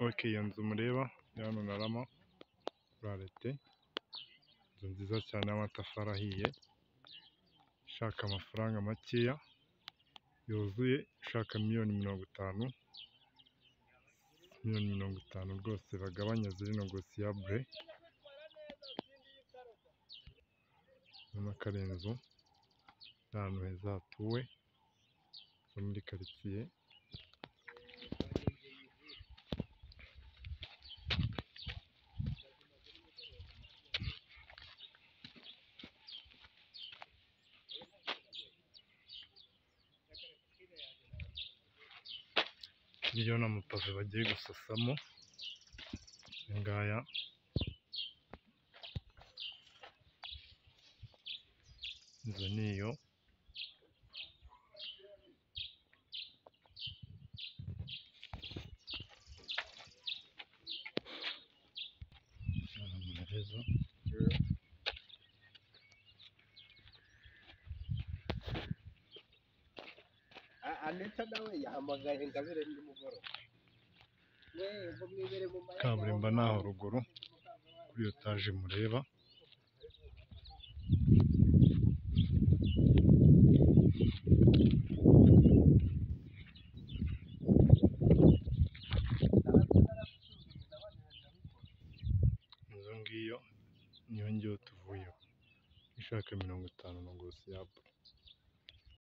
Ok iyo nzu mureba iri hano na Rama buralete, inzu nziza cyane y'amatafari ahiye, ishaka amafaranga makeya, yuzuye, ishaka miliyoni mirongo itanu, miliyoni mirongo itanu rwose bagabanya ziri negosiyabure, urabona ko ari inzu iri ahantu heza hatuwe, zo muri karitsiye. Hirya urabona amapave bagiye gusasamo, aya ngaya. Inzu ni iyo. Ahantu heza. aneta nawe yahamagaye ingabire nimugoroba Kaburimbo ni aho ruguru, kuri iyo taje mureba. Inzu ngiyo niyo ngiyo tuvuyeho, ishaka mirongo itanu negosiyabure.